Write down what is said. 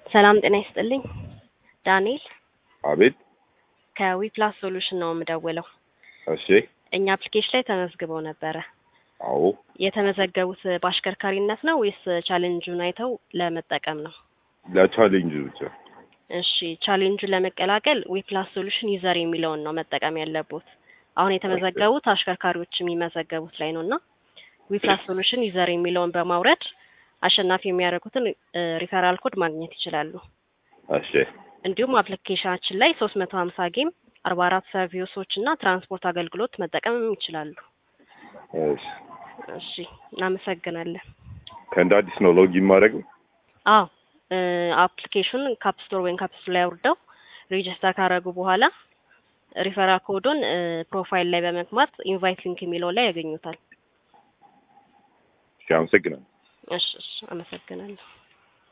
ሰላም ጤና ይስጥልኝ። ዳንኤል አቤት። ከዊፕላስ ሶሉሽን ነው የምደውለው። እሺ። እኛ አፕሊኬሽን ላይ ተመዝግበው ነበረ። አዎ። የተመዘገቡት በአሽከርካሪነት ነው ወይስ ቻሌንጁን አይተው ለመጠቀም ነው? ለቻሌንጅ ብቻ። እሺ ቻሌንጁን ለመቀላቀል ዊፕላስ ሶሉሽን ዩዘር የሚለውን ነው መጠቀም ያለቦት። አሁን የተመዘገቡት አሽከርካሪዎች የሚመዘገቡት ላይ ነው እና ዊፕላስ ሶሉሽን ዩዘር የሚለውን በማውረድ አሸናፊ የሚያደርጉትን ሪፈራል ኮድ ማግኘት ይችላሉ። እሺ። እንዲሁም አፕሊኬሽናችን ላይ ሶስት መቶ ሀምሳ ጌም አርባ አራት ሰርቪሶች እና ትራንስፖርት አገልግሎት መጠቀምም ይችላሉ። እሺ። እሺ እናመሰግናለን። ከእንደ አዲስ ነው ሎጊን ማድረግ? አዎ አፕሊኬሽን ካፕ ስቶር ወይም ካፕ ስቶር ላይ አውርደው ሬጅስተር ካደረጉ በኋላ ሪፈራል ኮዱን ፕሮፋይል ላይ በመግባት ኢንቫይት ሊንክ የሚለው ላይ ያገኙታል። እሺ፣ አመሰግናለሁ። እሺ እሺ አመሰግናለሁ።